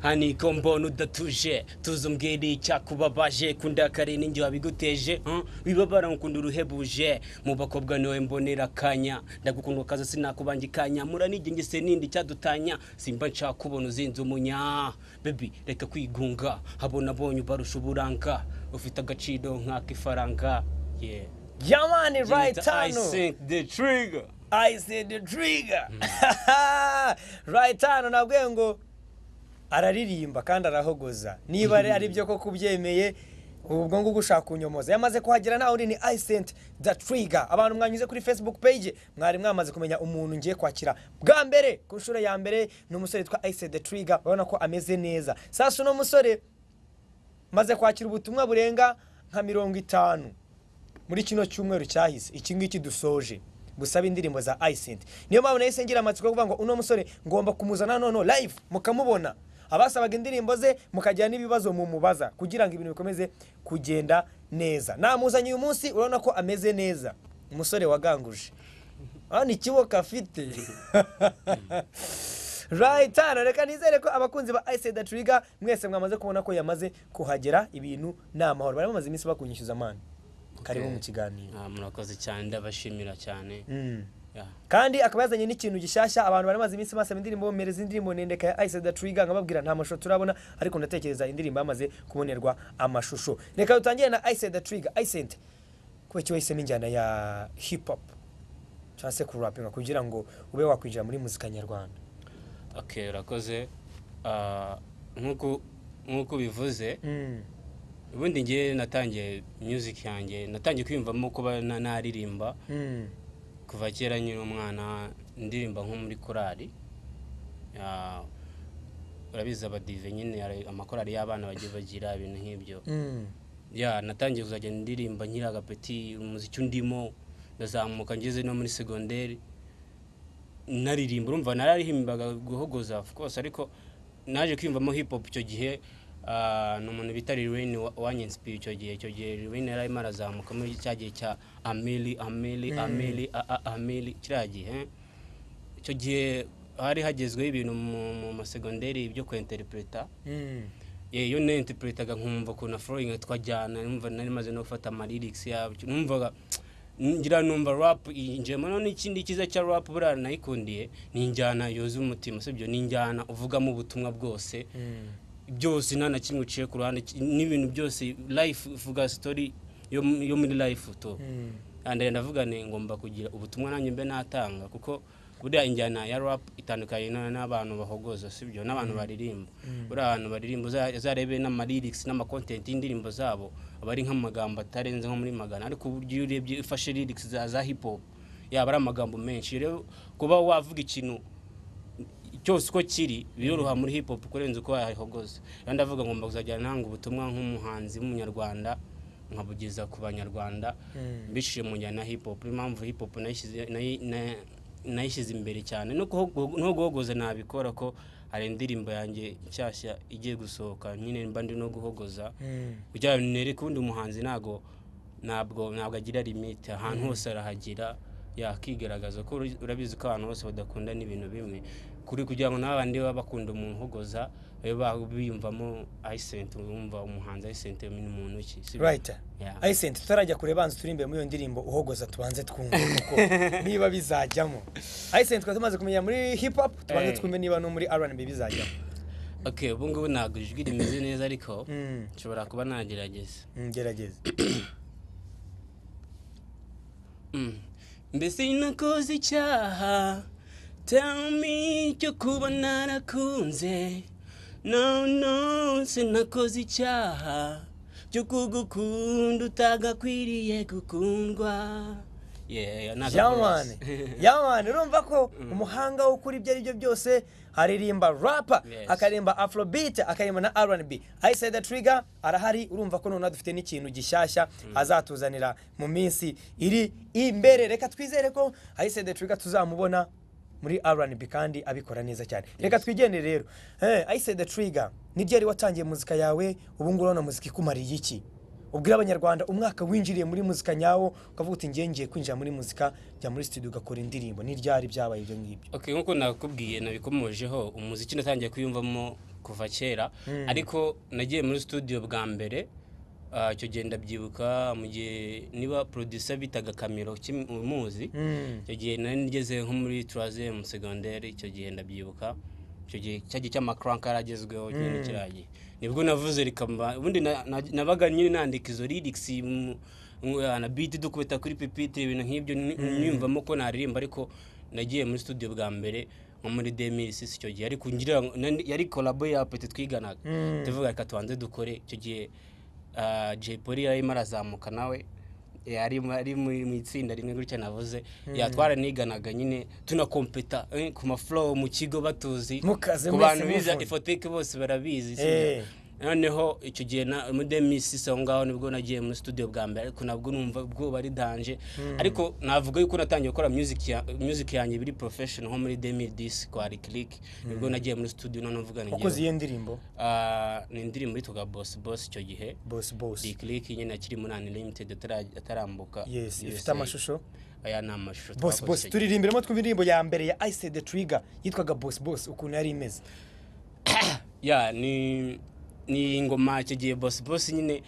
hano iko mbona udatuje tuzi umbwire icyakubabaje kundakare n'ingihe wabiguteje huh? bibabara ngukunda uruhebuje mu bakobwa niwe mbonera akanya ndagukunda kaza sinakubanje ikanya muranigenge se nindi icyadutanya simba nshaka kubona uzinze umunya bebi reka kwigunga habona abonye ubarusha uburanga ufite agaciro nk'ak'ifaranga yeah. Jamani right I hano think the trigger I said the trigger right hano nabwiye ngo araririmba kandi arahogoza niba ari ari byo koko ubyemeye ubwo ngubwo ushaka kunyomoza yamaze kuhagera nawe uri ni isent the trigger abantu mwanyuze kuri facebook page mwari mwamaze kumenya umuntu ngiye kwakira bwa mbere ku nshuro ya mbere ni umusore witwa isent the trigger urabona ko ameze neza sasa uno musore maze kwakira ubutumwa burenga nka mirongo itanu muri kino cyumweru cyahise iki ngiki dusoje gusaba indirimbo za Icent niyo mpamvu nahise ngira amatsiko yo kuvuga ngo uno musore ngomba kumuzana noneho live mukamubona abasabaga indirimbo ze mukagira n'ibibazo mumubaza kugira ngo ibintu bikomeze kugenda neza namuzanye uyu munsi urabona ko ameze neza umusore waganguje hano ikiboka afite rayitana reka nizere ko abakunzi ba ayisida turiga mwese mwamaze kubona ko yamaze kuhagera ibintu ni amahoro bari bamaze iminsi bakunyishyuza amani karibu mu kiganiro Ah, murakoze cyane ndabashimira cyane Mm. Yeah. kandi akaba yazanye n'ikintu gishyashya abantu bari bamaze iminsi basaba indirimbo bomereza indirimbo ndendeka ya ayisida turiga nkababwira nta mashusho turabona ariko ndatekereza indirimbo yamaze kubonerwa amashusho reka dutangire na ayisida turiga ayisente kuba cyo wahisemo injyana ya hip hop cyangwa se kurapinga kugira ngo ube wakwinjira muri muzika nyarwanda okay urakoze Ah, nk'uko nk'uko bivuze Mm. ubundi ngewe natangiye music yanjye natangiye kwiyumvamo kuba na- naririmba Mm. kuva kera nkiri umwana ndirimba nko muri korali Ah, urabizi abadive nyine hari amakorali y'abana bagiye bagira ibintu nk'ibyo Mm. ya natangiye kuzajya ndirimba nkiri agapeti umuziki undimo ndazamuka ngeze no muri segonderi naririmba urumva nararirimbaga guhogoza of course ariko naje kwiyumvamo hip hop icyo gihe ah, ni umuntu bita Lil Wayne wa- wanyinsipiye icyo gihe icyo gihe Lil Wayne yari arimo arazamuka muri cya gihe cya Ameli Ameli Ameli a- a- Ameli kiriya gihe icyo gihe hari hagezweho ibintu mu- mu masegonderi byo kwenterintereta Mm. Yeah, iyo nayinterpretaga nkumva ukuntu flowing twajyana numva nari maze no gufata amalirik yabyo numvaga ngira numva rap injemo none ikindi cyiza cya rap buriya nayikundiye ni injyana yuzuye umutima sibyo ni injyana uvugamo ubutumwa bwose Mm. byose nta na kimwe uciye ku ruhande ki- n'ibintu byose life uvuga story yo, mu- yo muri life to Mm. andare ndavuga ni ngomba kugira ubutumwa nanjye mbe natanga kuko buriya injyana ya rap itandukanye na- n'abantu bahogoza sibyo n'abantu baririmba buriya abantu baririmba uza- uzarebe n'amalirics n'amacontent y'indirimbo zabo aba ari nk'amagambo atarenze nko muri magana ariko uburyo iyo urebye ufashe lyrics za, za hip hop yaba ari amagambo menshi rero kuba wavuga ikintu cyose uko kiri biroroha muri hip hop kurenza uko wahogoza rero ndavuga ngomba kuzajya ntanga ubutumwa nk'umuhanzi w'umunyarwanda nkabugeza ku banyarwanda mbishije mu njyana ya hip hop niyo mpamvu hip hop nayishyize- nayi- na- nayishyize imbere cyane no kuhogo- no guhogoza nabikora ko hari indirimbo yanjye nshyashya igiye gusohoka nyine mba ndi no guhogoza Mm. kugira ngo nereke undi muhanzi ntabwo ntabwo ntabwo agira limite ahantu hose arahagira yakigaragaza ko uri- urabizi ko abantu bose badakunda n'ibintu bimwe kuri kugira ngo n'abandi baba bakunda umuntu uhogoza babe ba- biyumvamo ayisenti wumva umuhanzi ayisenti ni muntu ki sibyo? right Yeah. ayisenti tutarajya kure banza turirimbe muri iyo ndirimbo uhogoza tubanze twumva kuko niba bizajyamo ayisenti twari tumaze kumenya muri hip hop tubanze Eh. twumve niba no muri rnb bizajyamo okay ubu ngubu ntabwo ijwi rimeze neza ariko Mm. nshobora kuba nagerageza Mm, gerageza Mm. mbese nakoze icyaha tell me cyo kuba narakunze no no sinakoze icyaha cyo kugukunda utagakwiriye gukundwa yeah, yeah, ntago yamani chorus. yamani urumva ko umuhanga wo kuri ibyo ari byo byose aririmba rapa Yes. akaririmba afrobeat akaririmba na rnb ayisayida turiga arahari urumva ko noneho dufite n'ikintu gishyashya azatuzanira mu minsi iri imbere reka twizere ko ayisayida turiga tuzamubona muri rnb kandi abikora neza cyane reka twigendere rero ayisayida turiga niryo yari watangiye muzika yawe ubu ngubu urabona muzika ikumariye iki ubwira abanyarwanda umwaka winjiriye muri muzika nyawo ukavuga uti ngiye ngiye kwinjira muri muzika jya muri studio ugakora indirimbo n'iryari byabaye ibyo ngibyo okay, nk'uko nakubwiye nabikomojeho umuziki natangiye kuyumvamo kuva kera ariko nagiye muri studio bwa mbere ah, icyo gihe ndabyibuka mu gihe niba producer bitaga kamiro kim- umuzi Mm. icyo gihe nari ngeze nko muri turazemu segonderi icyo gihe ndabyibuka icyo gihe cya gihe cy'amakranka yaragezweho nyine kiragiye nibwo navuze rikamba ubundi na- na- nabaga nyine nandika izo lyrics mu- mu- na beat dukubita kuri pipitire ibintu nk'ibyo ni- nyiyumvamo ko naririmba ariko nagiye muri studio bwa mbere nko muri demisi icyo gihe ariko ngira ngo- nani- yari kolabo ya peti twiganaga tuvuga reka tubanze dukore icyo gihe ah, Jay Polly yarimo arazamuka nawe yari ari muri mu itsinda rimwe gutya navuze yatwara niganaga nyine tunakompeta eh, ku maflow mu kigo batuzi Mukaze ku mwese bantu biza muvuze. ifoteke bose barabizi Eh. sibyo? noneho icyo gihe na mudemisi aho ngaho nibwo nagiye muri studio bwa mbere ariko nabwo numva ubwoba ari danje ariko navuga yuko natangiye gukora music ya- music yanjye biri professional nko muri 2010 kwa Click nibwo nagiye muri studio noneho mvuga ni ukoze njyewe. iyo ndirimbo Ah, ni indirimbo yitwaga boss boss icyo gihe bosi bosi Click nyine akiri muri Unlimited atara- atarambuka yesi ifite USA. amashusho aya ni amashusho bosi twakoze bosi icyo gihe. turirimbiremo twumva indirimbo ya mbere ya ayise de turiga yitwaga bosi bosi ukuntu yari imeze ya ni ni ingoma icyo gihe bosi bosi nyine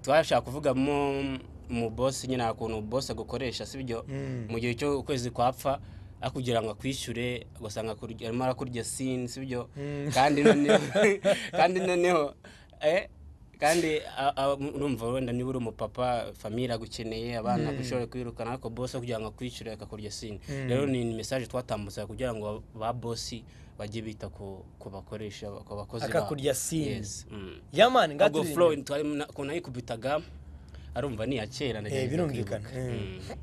twashaka kuvugamo mu bosi nyine hari ukuntu bosi agukoresha sibyo mu gihe cyo ukwezi kwapfa akugira ngo akwishyure ugasanga akurya- arimo arakurya sini sibyo kandi noneho kandi noneho eh, kandi a- a- urumva wenda niba uri umupapa famiye iragukeneye abana gushobora kwirukana ariko bosi kugira ngo akwishyure akakurya sini rero ni mesaje twatambutse kugira ngo ba bosi bajye bita ku ku bakoresha ku bakozi babo. Akakurya sini. Yes, mm. yamani ubwo flow ngaturirimbe twari na- ukuntu ayikubitaga arumva ni iya kera Eh, ndagerageza birumvikana kwibuka. Mm.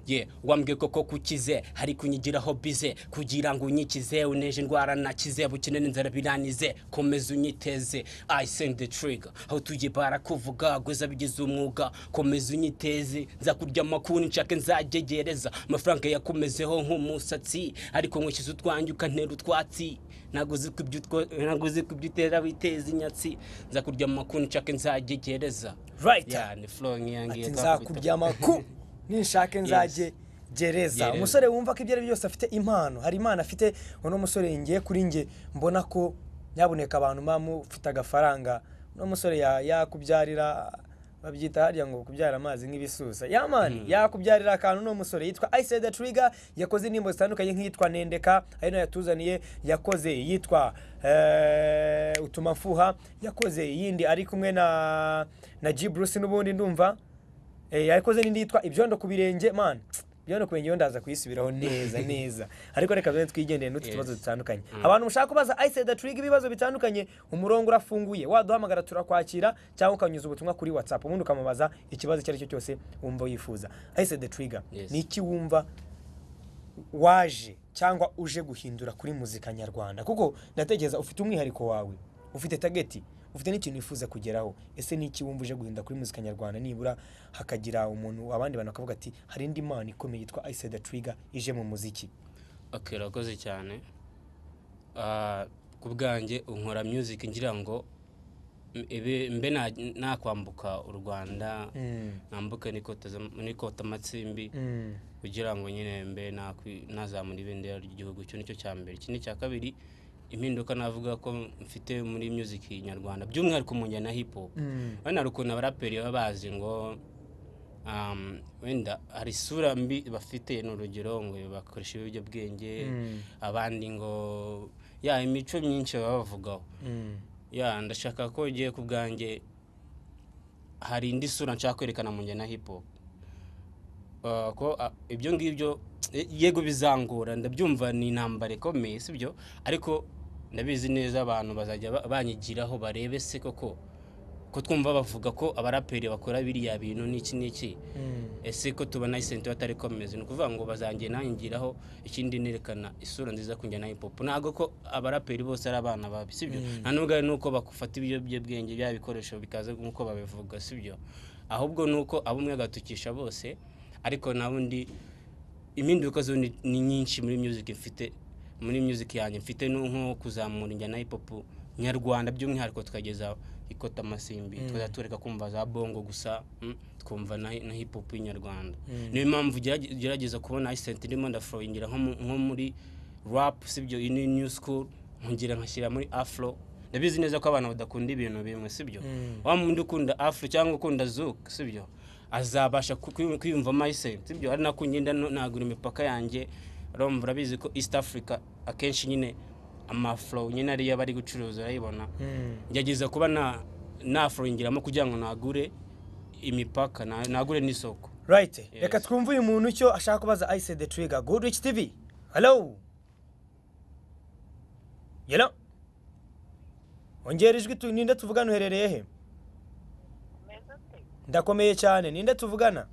ye wambwiye koko kukize hari kunyigiraho bize kugira ngo unyikize uneje indwara nakize bukene n'inzara biranize komeza unyiteze i send the trigger aho tugiye barakuvuga gweza bigize umwuga komeza unyiteze nzakurya amakuni nshake nzagegereza amafaranga yakomezeho nk'umusatsi ariko nkwishyuza utwanjye ukantera utwatsi ntabwo uzi ko ibyo utwo- ntabwo uzi ko ibyo utera witeza inyatsi nzakurya amakuni nshake nzagegereza Right. Ya, ni flow nkiyangiye ati twakubita. nzakurya amaku ninshake nzajye gereza Gereza. umusore wumva ko ibyo ari byo byose afite impano hari impano afite uno musore ngiye kuri nge mbona ko nyabuneka abantu muba mufite agafaranga uno musore ya- yakubyarira babyita hariya ngo kubyara amazi nk'ibisusa yamani yakubyarira akantu uno musore yitwa ayise de turiga yakoze indirimbo zitandukanye nk'iyitwa nendeka ari nayo yatuzaniye yakoze iyitwa eh, utuma mfuha yakoze iyindi ari kumwe na na G Bruce n'ubundi ndumva Eh, yakoze n'indi yitwa ibyondo ku birenge man ibyondo ku birenge yo ndaza kuyisubiraho neza neza ariko reka tuze twigendere n'utu tubazo dutandukanye abantu mushaka kubaza ayiseda turiga ibibazo bitandukanye umurongo urafunguye waduhamagara turakwakira cyangwa ukanyuza ubutumwa kuri whatsapp ubundi ukamubaza ikibazo icyo ari cyo cyose wumva wifuza ayiseda turiga Yes. ni iki wumva waje cyangwa uje guhindura kuri muzika nyarwanda kuko ndatekereza ufite umwihariko wawe ufite tageti ufite n'ikintu wifuza kugeraho ese ni iki wumva uje guhindura kuri muzika nyarwanda nibura hakagira umuntu abandi bantu bakavuga ati hari indi mana ikomeye yitwa ayiseda turiga ije mu muziki Okay, urakoze cyane Ah, ku bwanjye unkora music ngira ngo m- ibe- mbe na- nakwambuka u rwanda nambuke n'ikota zam- n'ikotamatsimbi Mm. kugira ngo nyine mbe nakwi- nazamura ibendera ry'igihugu icyo nicyo cya mbere iki ni icya kabiri impinduka navuga ko mfite muri music nyarwanda by'umwihariko mu njyana ya hip hop wenda hari ukuntu abaraperi baba bazi ngo um, wenda hari isura mbi bafite ni urugero ngo bakoresha ibiyobyabwenge abandi ngo ya imico myinshi baba bavugaho Mm. ya ndashaka ko ngiye ku bwanjye hari indi sura nshaka kwerekana mu njyana ya hip hop Uh, ko ah, ibyo ngibyo eh, yego bizangora ndabyumva ni intambara ikomeye sibyo ariko ndabizi neza abantu bazajya ba- banyigiraho barebe se koko ko twumva bavuga ko abaraperi bakora biriya bintu n'iki n'iki ese ko tubona isenti batari komeze ni ukuvuga ngo bazangiye nangiraho ikindi nerekana isura nziza ku njyana ya hip hop ntabwo ko abaraperi bose ari abana babi sibyo nta nubwo ari nuko bakufata ibiyobyabwenge bya bikoresho bikaze nk'uko babivuga sibyo ahubwo ni uko abo umwe agatukisha bose ariko na bundi impinduka zo ni ni nyinshi muri music mfite muri music yanjye mfite no nko kuzamura injyana ya hip hop nyarwanda by'umwihariko tukageza ikota amasimbi tukajya tureka kumva za bongo gusa mm, twumva na, na hip hop y'inyarwanda niyo mpamvu gerage- gerageza kubona isenti ndimo ndafurowingira nko mu- nko muri rap sibyo iyi ni new school nkungira nkashyira muri afro ndabizi neza ko abantu badakunda ibintu bimwe sibyo Mm. wa mundi ukunda afro cyangwa ukunda zouk sibyo azabasha ku- kwi- kwiyumvamo ayise sibyo ari nako ngenda no- nagura imipaka yanjye urumva urabizi ko east africa akenshi nyine amafro nyine ariyo bari gucuruza urayibona Mm. ngerageza kuba na nafuringiramo kugira ngo nagure imipaka na- nagure n'isoko Right. Yes. Reka twumve uyu muntu icyo ashaka kubaza Ice the Trigger. Goodrich TV. Hello. Hello. Ongera ijwi tu ninde tuvugana uherereye he? Ndakomeye cyane. Ninde tuvugana?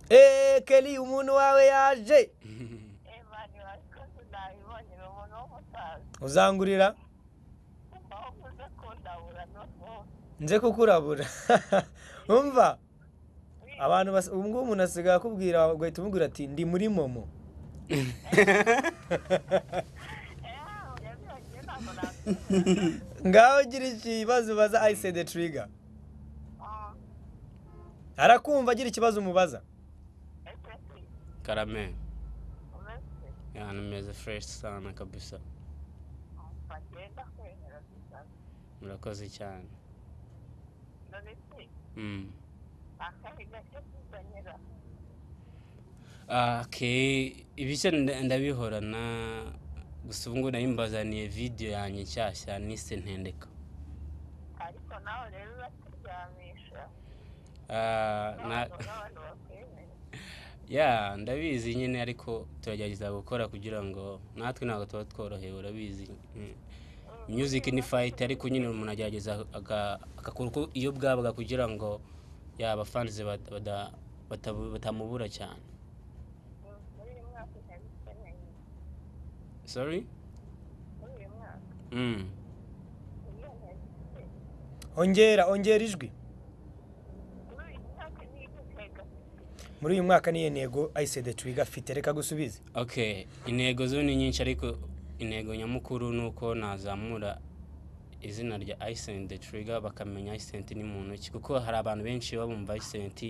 Eh, Kelly umuntu wawe yaje. Uzangurira nze kukurabura. Umva. Abantu bas ubu ngubu umuntu asigaye akubwira ugahita umubwira ati ndi muri momo. Ngaho ugira ikibazo ubaza I say the trigger. Arakumva agira ikibazo umubaza. karame yani meze fresh sana kabisa murakoze cyane mm. okay ibice nda- ndabihorana gusa ubu ngubu nari mbazaniye video yanjye nshyashya nise ntendeka ariko nawe rero uraturyamisha Ah, na- ntabwo n'abantu bakwemera ya ndabizi nyine ariko turagerageza gukora kugira ngo natwe ntabwo tuba tworohewe urabizi Mm. music ni fight ariko nyine umuntu agerageza aga- agakora uko iyo bwabaga kugira ngo yaba fans bata- bada- batabu- batamubura cyane muri uyu mwaka urabikeneye sorry muri uyu mwaka mm. iyo ntagifite Ongera, ongera ijwi. muri uyu mwaka niyo ntego Muri uyu mwaka niyo ntego Ice the Trigger afite reka gusubize. okay intego zo ni nyinshi ariko intego nyamukuru ni uko nazamura izina rya Icent the Trigger bakamenya Icent ni muntu ki kuko hari abantu benshi baba bumva Icent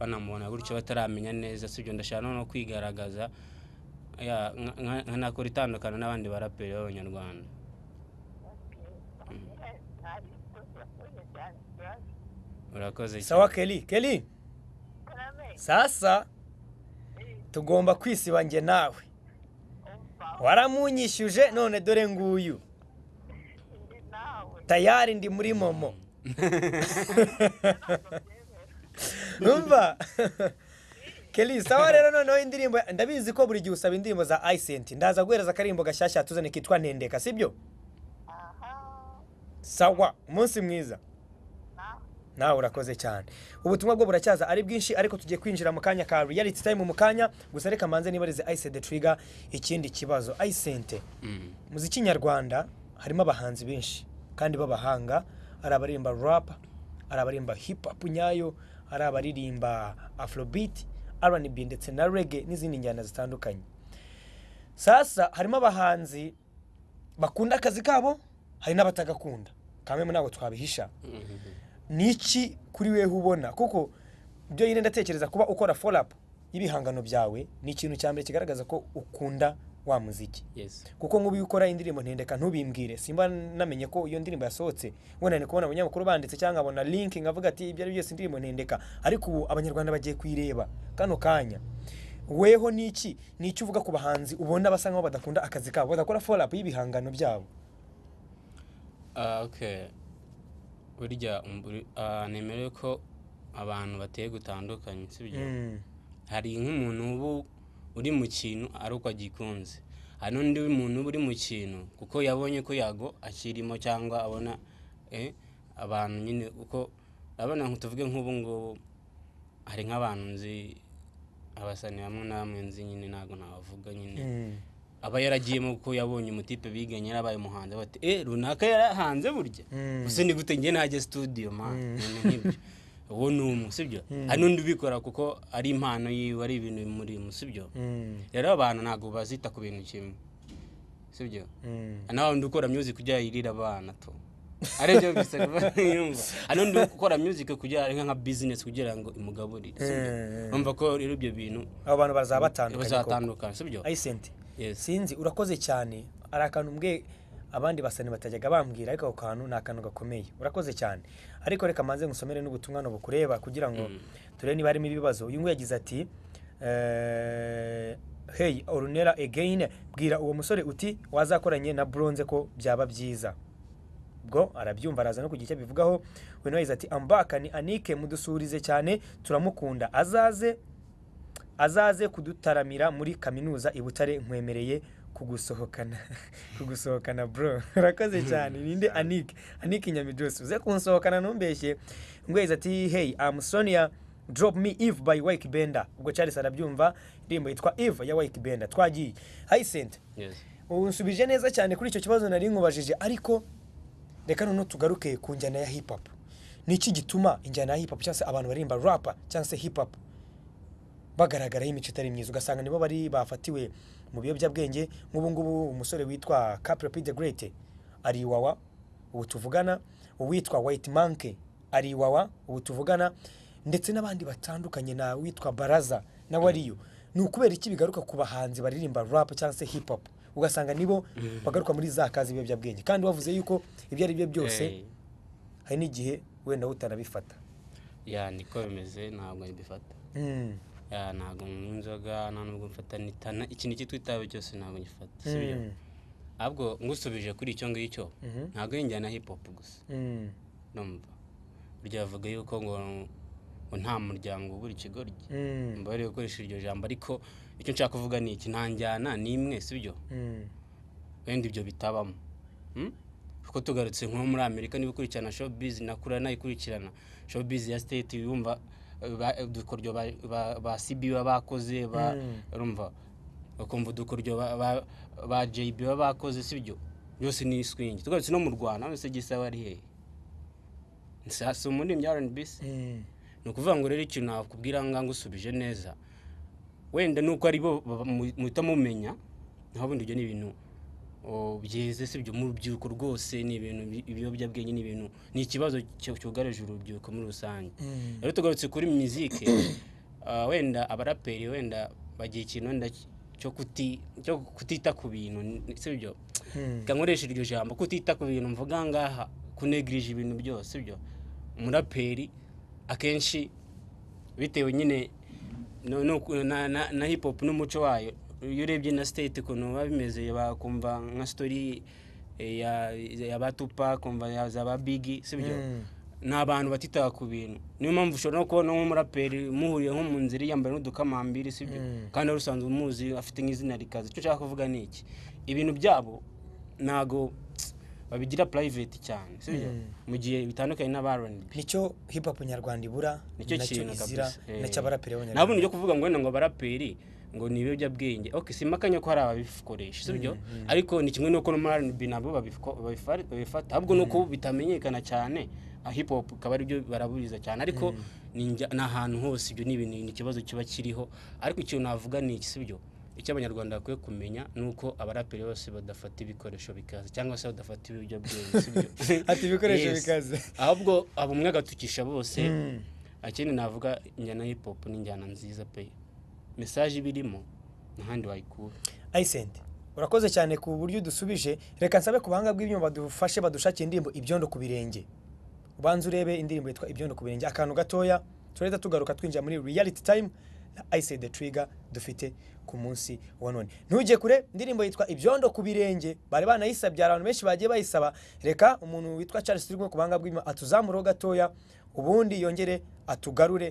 banamubona gutyo bataramenya neza sibyo ndashaka no kwigaragaza ya nka- nka- nkanakora itandukana n'abandi baraperi b'abanyarwanda ari ikosa yakoze cyane ikibazo urakoze Sawa Kelly, Kelly. karame Sasa tugomba kwisiba njye nawe. umva Waramunyishyuje none dore nguyu. undi nawe Tayari ndi muri momo. Numva? Kelly, sawa rero noneho indirimbo ndabizi ko buri gihe usaba indirimbo za Icent. Ndaza guhereza akarimbo gashyashya tuzane kitwa Ntendeka, sibyo? aha Sawa, umunsi mwiza. nawe nawe urakoze cyane ubutumwa bwo buracyaza ari bwinshi ariko tugiye kwinjira mu kanya ka reality time mu kanya gusa reka manze nibarize Ice the Trigger ikindi kibazo Icente Mm. muziki nyarwanda harimo abahanzi benshi kandi b'abahanga hari abaririmba rap hari abaririmba hip hop nyayo hari abaririmba afrobeat R&B ndetse na reggae n'izindi njyana zitandukanye sasa harimo abahanzi bakunda akazi kabo hari n'abatagakunda kamwe ntabwo twabihisha ni iki kuri wewe ubona kuko ibyo nyine ndatekereza kuba ukora forapu y'ibihangano byawe ni ikintu cya mbere kigaragaza ko ukunda wa muziki yes kuko nk'ubu iyo ukora indirimbo ntendeka ntubimbwire simba namenye ko iyo ndirimbo yasohotse ubona ni kubona abanyamakuru banditse cyangwa nkabona linki nkavuga ati ibyo ari byose indirimbo ntendeka ariko ubu abanyarwanda bagiye kuyireba kano kanya weho ni iki ni iki uvuga ku bahanzi ubona basa nk'aho badakunda akazi kabo badakora forapu y'ibihangano byabo Ah, okay burya umburi- ah, nemerewe ko abantu bateye gutandukanye sibyo Mm. hari nk'umuntu uba uri mu kintu ari uko agikunze hari n'undi muntu uba uri mu kintu kuko yabonye ko yago akirimo cyangwa abona eh, abantu nyine uko urabona nko tuvuge nk'ubu ngubu hari nk'abantu nzi abasani bamwe na bamwe nzi nyine ntabwo nabavuga nyine Mm. aba yaragiyemo kuko yabonye umutipe biganye yarabaye umuhanzi bati eh runaka yarahanze burya Mm. gusa ni gute njye najye studio man Ibintu nk'ibyo uwo ni umwe sibyo hari n'undi ubikora kuko ari impano yiwe ari ibintu bimurimo sibyo Mm. rero abantu ntabwo bazita ku bintu kimwe sibyo Mm. hari n'abandi ukora music kujya yirira abana tu aribyo gusa yumva hari n'undi ukora music kujya ari nka business kugira ngo imugaburire sibyo Mm. urumva ko rero ibyo bintu abo bantu bazaba batandukanye koko. bazatandukana sibyo Ayisenti yes sinzi urakoze cyane hari akantu mbwe abandi basani batajyaga bambwira ariko ako kantu ni akantu gakomeye urakoze cyane ariko reka manze ngusomere n'ubutumwa bukureba kugira ngo turebe niba harimo ibibazo uyu nguyu yagize ati eh, hey orunera again bwira uwo musore uti wazakoranye na bronze ko byaba byiza bwo arabyumva araza no kugira icyo abivugaho we nawe yagize ati ambaka ni anike mudusurize cyane turamukunda azaze azaze kudutaramira muri kaminuza i butare nkwemereye kugusohokana kugusohokana bro urakoze cyane ninde anike anike nyamijose uze kunsohokana ntumbeshye ngo yagize ati hey am sonia drop me if by wake benda ubwo charles arabyumva indirimbo yitwa if ya wake benda twagiye hayisente Yes. ubu nsubije neza cyane kuri icyo kibazo nari nkubajije ariko reka noneho tugaruke ku njyana ya hip hop ni iki gituma injyana ya hip hop cyangwa se abantu baririmba rapa cyangwa se hip hop bagaragaraho imico itari myiza ugasanga nibo bari bafatiwe mu biyobyabwenge nk'ubu ngubu umusore witwa Caprapy the Great ari iwawa ubu tuvugana uwitwa White Monkey ari iwawa ubu tuvugana ndetse n'abandi batandukanye na witwa Baraza na Wariyo ni ukubera iki bigaruka ku bahanzi baririmba rap cyangwa se hip hop ugasanga nibo bagaruka muri za kazi ibiyobyabwenge kandi wavuze yuko ibyo ari byo byose Eh, hari n'igihe wenda utanabifata ya niko bimeze ntabwo mbifata Mm. ya ntabwo nywa inzoga nta n'ubwo mfata n'itana ikintu icyo twitabe cyose ntabwo ngifata si byo Mm. ahubwo ngusubije kuri icyo ngicyo Mhm. ntabwo ari injyana ya hip hop gusa Mm. numva burya bavuga yuko ngo ngo nta muryango ubura ikigoryi Mm. mba bari gukoresha iryo jambo ariko icyo nshaka kuvuga ni iki nta njyana n'imwe si byo Mm. wenda ibyo bitabamo Hmm? kuko tugarutse nko muri amerika niba ukurikirana showbiz nakura nayikurikirana showbiz ya state yumva eh, ba- udukoryo ba- ba- ba cb baba bakoze ba- Mm. urumva ukumva udukoryo ba- ba- ba jb baba bakoze si byo byose ni swing tugarutse no mu rwanda hose gisaba ari hehe Nsa- si umuririmbyi rnb se Mm. ni ukuvuga ngo rero ikintu nakubwira ngo ngusubije neza wenda nuko ari bo baba- mu- muhita mumenya naho bundi ibyo ni ibintu o, byeze si ibyo mu rubyiruko rwose ni ibintu bi- ibiyobyabwenge ni ibintu ni ikibazo cy- cyugarije urubyiruko muri rusange Mm. rero tugarutse kuri muzike ah, wenda abaraperi wenda bagira ikintu wenda cy- cyo kuti- cyo kutita ku bintu ni- si byo Mm. reka nkoreshe iryo jambo kutita ku bintu mvuga ngaha kunegirije ibintu byose byo umuraperi akenshi bitewe nyine no- no- na- na- na hip hop n'umuco wayo iyo urebye na state ukuntu biba bimeze bakumva nka story eh, ya- ya batupa kumva ya za ba bigi sibyo Mm. ni abantu batitaga ku bintu niyo mpamvu ushobora no kubona nk'umuraperi muhuriye nko mu nzira yambaye n'udukamambiri si byo Mm. kandi wari usanzwe umuzi afite nk'izina rikaze icyo nshaka kuvuga ni iki ibintu byabo ntago babigira private cyane si byo Mm. mu gihe bitandukanye n'abaronibi nicyo hip hop nyarwanda ibura nicyo nacyo kintu izira kabisa Eh. nacyo abaraperi nta bundi b'abanyarwanda cyo kuvuga ngo wenda ngo abaraperi ngo ni ibiyobyabwenge ok si impakanya ko hari ababikoresha si byo ariko ni kimwe n'uko no muri rnb nabwo babifko- babifari- babifata ahubwo ni uko bitamenyekana cyane ah, hip hop akaba ari byo baraburiza cyane ariko ni njya- ni ahantu hose ibyo ni ibintu ni ikibazo kiba kiriho ariko ikintu navuga ni iki si byo icyo abanyarwanda bakwiye kumenya ni uko abaraperi bose badafata ibikoresho bikaze cyangwa se badafata ibiyobyabwenge si byo Ati ibikoresho Yes. bikaze. ahubwo abo umwe agatukisha bose akindi navuga injyana hip hop ni injyana nziza pe mesaje iba irimo ntahandi wayikura ayisenti urakoze cyane ku buryo udusubije reka nsabe ku buhanga bw'ibyuma badufashe badushakiye indirimbo ibyondo ku birenge ubanza urebe indirimbo yitwa ibyondo ku birenge akantu gatoya turahita tugaruka twinjira muri reality time na ayisenti the trigger dufite ku munsi wa none ntujye kure indirimbo yitwa ibyondo ku birenge bari banayisabye hari abantu benshi bagiye bayisaba reka umuntu witwa charles turi kumwe ku buhanga bw'ibyuma atuzamureho gatoya ubundi yongere atugarure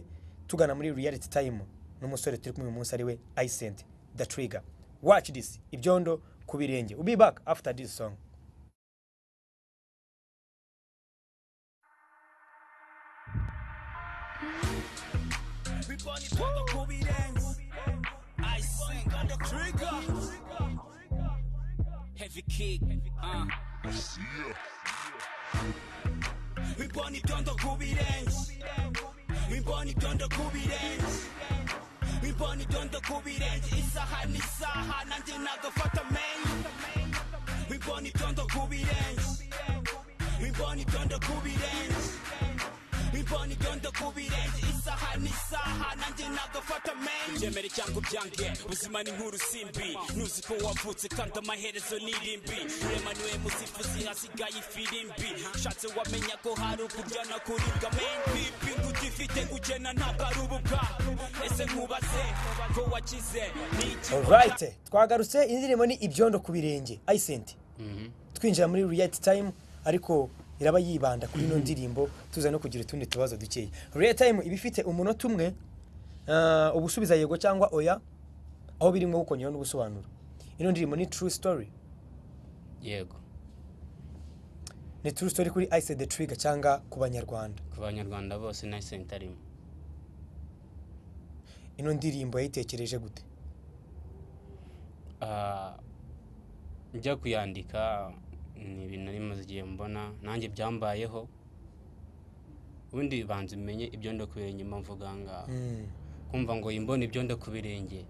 tugana muri reality time n'umusore turi kumwe uyu munsi ariwe ayisenti the trigger watch this ibyondo ku birenge we'll be back after this song Everybody put the Kobe dance. I sing on the trigger. Heavy kick. Uh. We born it on the Kobe dance. We born it on the Kobe dance. We born it on the Kobe dance. It's a high, it's a high, nothing like a fucking man. We born it on the Kobe dance. We born it on the Kobe dance. We imboni idondo ku birenge isaha n'isaha nanjye nagafata menshi ibyemere cyangwa ubyange ubuzima ni nk'urusimbi ntuzi ko wavutse kandi amaherezo ni irimbi urema niwe musifuzi hasigaye ifirimbi ushatse wamenya ko hari ukurya no kuribwa menshi ipingu ugifite kugena ntabwo ari ububwa ese nkubaze ko wakize ni iki Alright, twagarutse indirimbo ni ibyondo ku birenge ayisenti twinjira muri riyati tayimu ariko iraba yibanda kuri ino ndirimbo tuza no kugira utundi tubazo dukeya riyati tayimu iba ifite umunota umwe ah, uba usubiza yego cyangwa oya aho birimo ukongeraho n'ubusobanuro ino ndirimbo ni true story yego ni true story kuri ayise de turiga cyangwa ku banyarwanda ku banyarwanda bose na senta arimo ino ndirimbo yayitekereje gute Ah, njya kuyandika ni ibintu nari maze igihe mbona nanjye byambayeho ubundi banza umenye ibyo nda ku birenge mba mvuga aha ngaha Mm. kumva ngo imbona ibyo nda ku birenge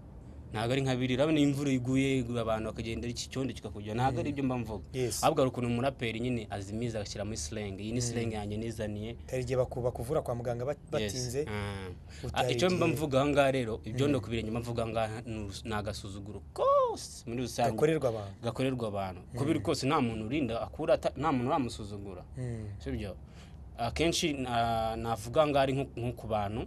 ntabwo ari nka biriya urabona iyo imvura iguye iguye abantu bakagendera iki cyondo kikakujya ntabwo ari ibyo mba mvuga Yes. ahubwo hari ukuntu umuraperi nyine azimiza agashyira muri sirenge iyi ni sirenge yanjye nizaniye hari igihe baku- bakuvura kwa muganga bat- Yes. batinze Ah. utari icyo mba igihe. mvuga aha ngaha rero ibyo nda ku birenge mba mvuga aha ngaha ni- ni agasuzuguro kose muri rusange gakorerwa abantu gakorerwa abantu uko biri kose nta muntu urinda akura ata- nta muntu uramusuzugura Mm. sibyo akenshi na- navuga ngo ari nko nko ku bantu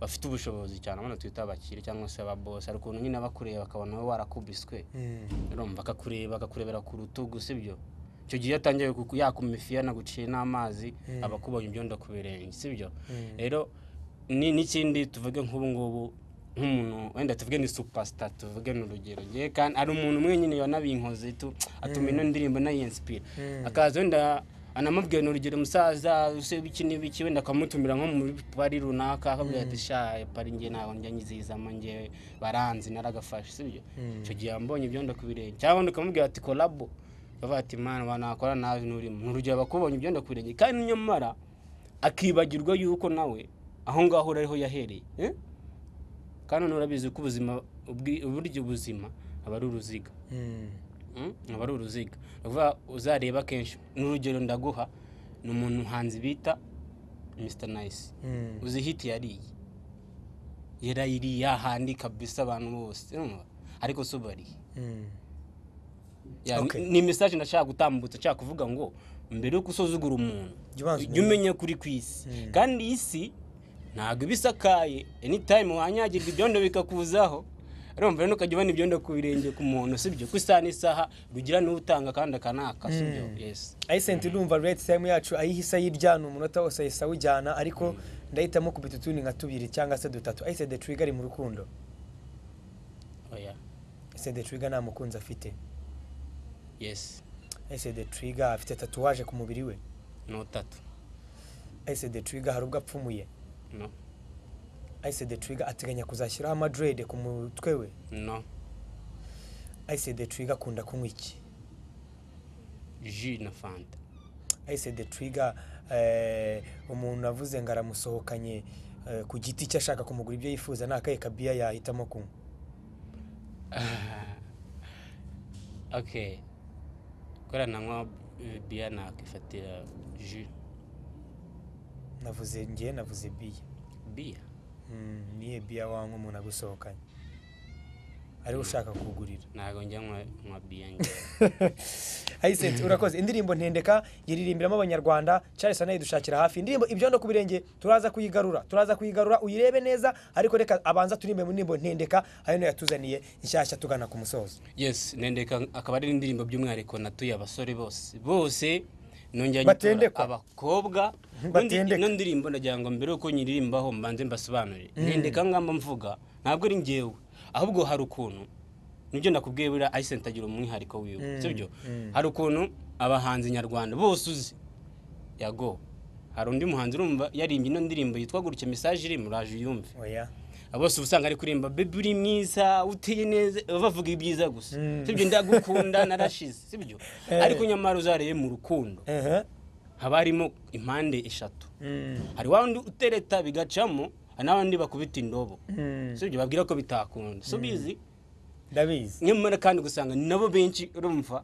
bafite ubushobozi cyane abana twita abakire cyangwa se ababose hari ukuntu nyine abakureba bakabona wowe warakubiswe Mm. urumva akakureba akakurebera ku rutugu sibyo icyo gihe iyo atangiye kuku- yakuma ifi yanaguciye n'amazi aba akubonye ibyondo ku birenge sibyo rero ni- n'ikindi tuvuge nk'ubu ngubu nk'umuntu wenda tuvuge ni supasita tuvuge ni urugero ngewe kandi hari umuntu umwe nyine wanabinkoze tu atuma ino ndirimbo nayinsipira akaza wenda anamubwira ni urugero musaza use biki n'ibiki wenda akamutumira nko mu pari runaka akabwira ati shaye pari nge ntabwo njya nyizizamo ngewe baranzi naragafashe sibyo icyo gihe yambonye ibyondo ku birenge cyangwa wenda ukamubwira ati kolabo bavuga ati mana wanakora nawe nturimo ni urugero bakubonye ibyondo ku birenge kandi nyamara akibagirwa yuko nawe aho ngaho uri ariho yahereye eh? kandi none urabizi ko ubuzima ubwi- uburyo ubuzima aba ari uruziga Mm. Mm, aba ari uruziga ni ukuvuga uzareba kenshi n'urugero ndaguha ni umuntu muhanzi bita mr nice Mm. uzi hiti yariye yarayiriye yahandi kabisa abantu bose urumva? ariko si ubariye Mm. Ya, Okay. ni- ni mesaje ndashaka gutambutsa nshaka kuvuga ngo mbere yuko usuzugura umuntu Jya ubanza jya umenya kuri ku isi kandi iyi si ntabwo iba isakaye anytime wanyagirwa ibyondo bikakuzaho urumva rero ntukajya ubona ibyondo ku birenge ku muntu sibyo ku isaha n'isaha rugira n'utanga kandi akanaka sibyo yesi ayisenti ndumva reti tayimu yacu ayihise ayiryana umunota wose ahise awujyana ariko ndahitamo kubita utundi nka tubiri cyangwa se dutatu ayise de turiga ari mu rukundo oya ayise de turiga nta mukunzi afite yesi ayise de turiga afite tatuwaje ku mubiri we no tatu ayise de turiga hari ubwo apfumuye no ayise de turiga ateganya kuzashyiraho amadurede ku mutwe we no ayise de turiga akunda kunywa iki ji na fanta ayise de turiga eh, umuntu avuze ngo aramusohokanye eh, ku giti cye ashaka kumugura ibyo yifuza ni akahe kabiya yahitamo kunywa ok korana biya nakifatira ji navuze ngewe navuze biya biya Mm, niye biya wanywa umuntu agusohokanye ari ushaka kugurira ntabwo njya nywa- nywa biya ngewe ayisenti urakoze indirimbo ntendeka yiririmbiramo abanyarwanda charles anayi dushakira hafi indirimbo ibyondo ku birenge turaza kuyigarura turaza kuyigarura uyirebe neza ariko reka abanza turirimbe mu ndirimbo ntendeka hano yatuzaniye inshyashya tugana ku musozo yes nendeka akaba ari indirimbo by'umwihariko natuye abasore bose bose nongera Batendekwa. abakobwa Batendeka. ino ndirimbo ndagira ngo mbere yuko nyiririmbaho mbanze mbasobanurire nendeka ngamba mvuga ntabwo ari ngewe ahubwo hari ukuntu nibyo nakubwiye buriya ayisenti agira umwihariko wiwe sibyo hari ukuntu abahanzi nyarwanda bose uzi yago hari undi muhanzi urumva yarimbye ino ndirimbo yitwa gutya mesaje iri muraje uyumve oya bose uba usanga ari kuririmba bebe uri mwiza uteye neza baba bavuga ibyiza gusa sibyo ndagukunda narashize sibyo ariko nyamara uzarebe mu rukundo ehe haba harimo impande eshatu Mm, hari wa wundi utereta bigacamo hari n'abandi bakubita indobo mm, sibyo babwira ko bitakunda si ubizi ndabizi nyamara kandi ugasanga ni nabo benshi urumva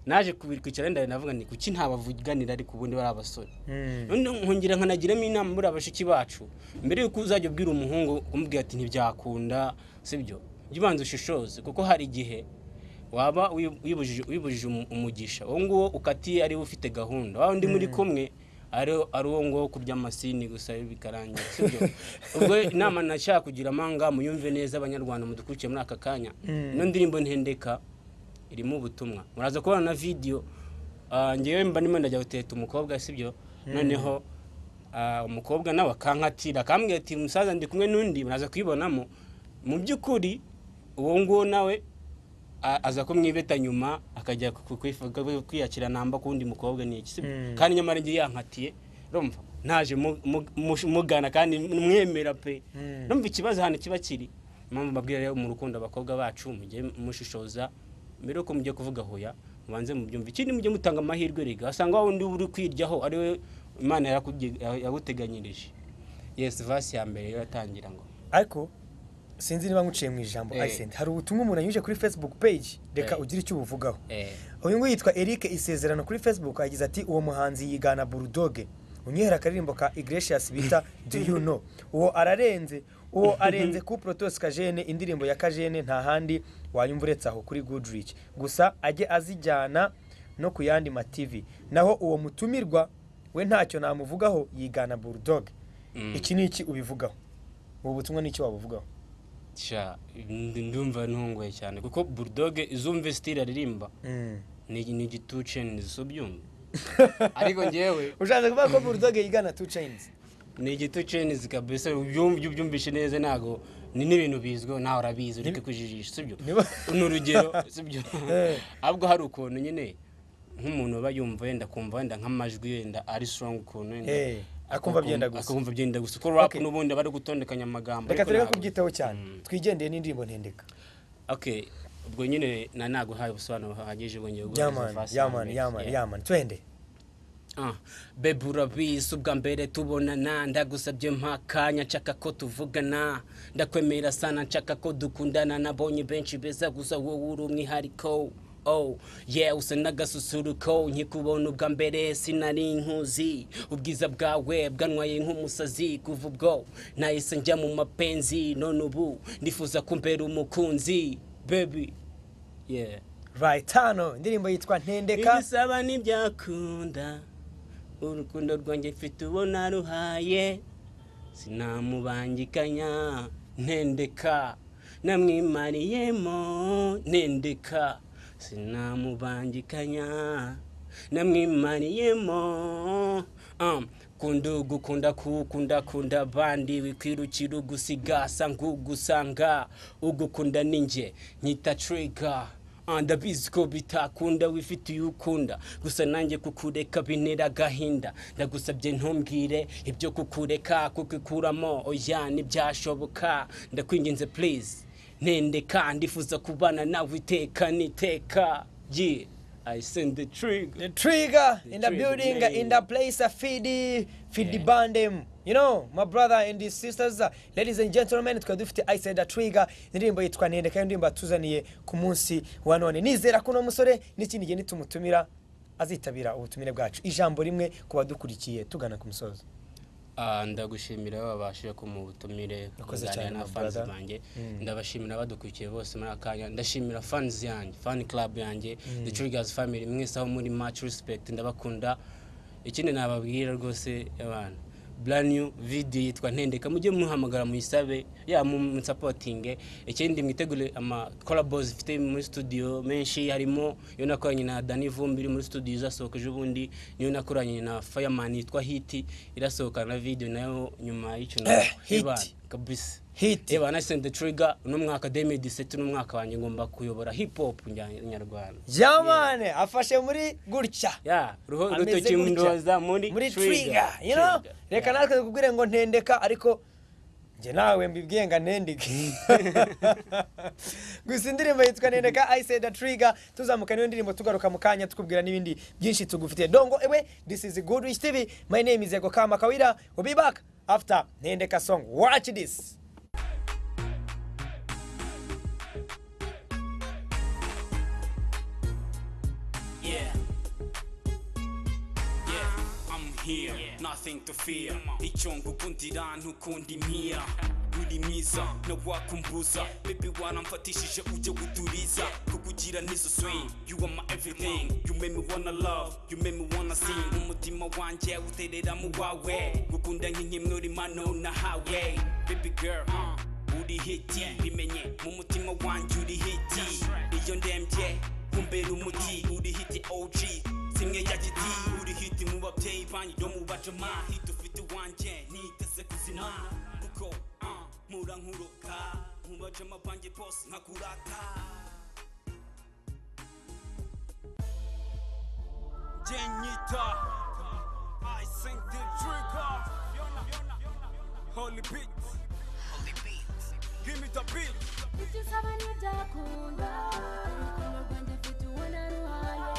naje kubikwicara ndari navuga ni kuki ntabavuganira ariko ubundi bari abasore Mm. Ubundi nkongera nkanagiramo inama muri bashiki bacu mbere y'uko uzajya ubwira umuhungu umubwira ati ntibyakunda sibyo jya ubanza ushishoze kuko hari igihe waba uyu- uyibujije uyibujije umu- umugisha uwo nguwo ukatiye ariwe ufite gahunda wa undi muri kumwe ari ari uwo nguwo kurya amasini gusa bikarangira sibyo ubwo inama nashaka kugira amanga muyumve neza abanyarwanda mudukurikiye muri aka kanya ino ndirimbo ntendeka irimo ubutumwa muraza kubona na vidiyo Ah, ngewe mba ndimo ndajya guteta umukobwa sibyo noneho ah, umukobwa nawe akankatira akambwira ati musaza ndi kumwe n'undi muraza kuyibonamo mu by'ukuri uwo nguwo nawe a- aza kumwibeta nyuma akajya ku- kwifu- ku- kwiyakira namba ku wundi mukobwa ni iki sibyo Mm. kandi nyamara ngewe yankatiye urumva naje mu- mu- mu- mugana kandi mwemera pe Mm. numva ikibazo hano kiba kiri impamvu mbabwira rero mu rukundo abakobwa bacu mujye mushishoza mbere yuko mujye kuvuga hoya mubanze mubyumva ikindi mujye mutanga amahirwe rega wasanga wa wundi uri kwiryaho ari we imana yarakubye- yaguteganyirije yesi vasi ya mbere yo yatangira ngo ariko sinzi niba nkuciye mu ijambo Eh. Arsene, hari ubutumwa umuntu anyujije kuri facebook page reka Eh. ugire icyo ubuvugaho eh, uyu nguyu yitwa eric isezerano kuri facebook yagize ati uwo muhanzi yigana burudoge unyihera akaririmbo ka igresias bita do you know uwo ararenze uwo arenze ku protos kajene indirimbo ya kajene nta handi wayumva uretse aho kuri goodrich gusa ajye azijyana no ku yandi mativi naho uwo mutumirwa we ntacyo namuvugaho yigana burudoge Mm. iki ni iki ubivugaho ubu butumwa ni iki wabuvugaho sha ndi- ndumva ntunguye cyane kuko burudoge izumve sitiri aririmba Mm. ni ni igituce ni izubyumva ariko ngewe ushatse kuvuga ko burudoge yigana two chains ni igito cenizi kabisa ubyumva iyo ubyumvise neza ntabwo ni n'ibintu bizwiho nawe urabizi ureke kujijisha sibyo niba- ni urugero sibyo Eh. ahubwo hari ukuntu nyine nk'umuntu uba yumva wenda akumva wenda nk'amajwi yenda ari strong ukuntu wenda Eh, akumva byenda gusa. akumva byenda gusa uko rap Okay. n'ubundi aba ari gutondekanya amagambo reka ariko turebe ntabwo- kubyitaho cyane twigendeye n'indirimbo ntendeka okay ubwo nyine na ntabwo haye ubusobanuro buhagije bwongeye yamani yamani yamani yamani twende Ah, Babe urabizi ubwa mbere tubonana ndagusabye mpakanya nshaka ko tuvugana ndakwemera sana nshaka ko dukundana nabonye benshi beza gusa wowe uri umwihariko Oh, yeah, usa n'agasusuruko nkikubona ubwa mbere sinari nkuzi ubwiza bwawe bwantwaye nk'umusazi kuva ubwo nahise njya mu mapenzi none ubu ndifuza kumbera umukunzi baby yeah right hano indirimbo yitwa ntendeka ibisaba ntibyakunda urukundo rwanjye mfite uwo naruhaye sinamubangikanya ntendeka namwimariyemo ntendeka sinamubangikanya namwimariyemo um, kunda ugukunda kuwukunda kunda abandi wikwirukira ugusigasa nk'ugusanga ugukunda ni njye nyita trigger Ah, ndabizi ko bitakunda wifitiye ukunda gusa nanjye kukureka bintera agahinda ndagusabye ntumbwire ibyo kukureka kukikuramo oya ntibyashoboka ndakwinginze please ntendeka ndifuza kubana nawe iteka n'iteka ye i send the trigger trigger in the Trigger, building man. in the place of fidi fidi bandem you know my brother and his sisters ladies and gentlemen twari dufite isida trigger indirimbo yitwa ntendeka y'indirimbo yatuzaniye ku munsi wa none nizera ko uno musore n'ikindi gihe nitumutumira azitabira ubutumire bwacu ijambo rimwe ku badukurikiye tugana ku musozo Ah, ndagushimira babashije kumuha ubutumire Urakoze kuganira cyane, na my fans brother. banjye ndabashimira badukurikiye bose muri akanya ndashimira fans yanjye fan club yanjye the triggers family mwese aho muri much respect ndabakunda ikindi nababwira rwose abantu brand new video yitwa ntendeka mujye muhamagara muyisabe ya mu- munsapotinge ikindi mwitegure ama collabos ifite muri studio menshi harimo iyo nakoranye na Dani Vumbi iri muri studio izasohoka ejo bundi niyo nakoranye na Fireman yitwa Hit irasohoka na video nayo nyuma y'icyunamo Hit. Ebana, kabisa hiti Eba na Send the Trigger uno mwaka 2017 n'umwaka wanjye ngomba kuyobora hip hop njya- nyarwanda. jamane afashe muri gutya Ya, ruho Ameze rutoki gutya. ndoza muri muri trigger you know Trigger. reka Ya. natwe tukubwire ngo ntendeka ariko njye nawe mbibwiye ngo ntendeke gusa indirimbo yitwa ntendeka i said a trigger tuzamuka niyo ndirimbo tugaruka mu kanya tukubwira n'ibindi byinshi tugufitiye dongo ewe this is good rich tv my name is ego kama kawira we'll be back after ntendeka song watch this Yeah. here, nothing to fear icyongo ukundi rantu ukundi mpiya uri mwiza ntawakumbuza bebe waramfatishije ujye guturiza kukugira nizo swing you are my everything you make me wanna love you make me wanna sing umutima wanjye uterera mu wawe gukunda nk'inkimnuri mano nahawe baby girl uh, uri hiti bimenye mu mutima wanjye uri hiti iyo ndembye kumbera umuti uri hiti OG simwe ya giti uri hiti mu babyeyi banyu no mu bajama hiti ufite uwanjye niteze kuzima kuko uh, mpura nkuroka mu bajama banjye bose nkakurata Genyita I sing the trigger Holy beat Holy beat Give me the beat Ibyo usaba ntibyakunda urukundo rwanjye mfite ubona ruhaye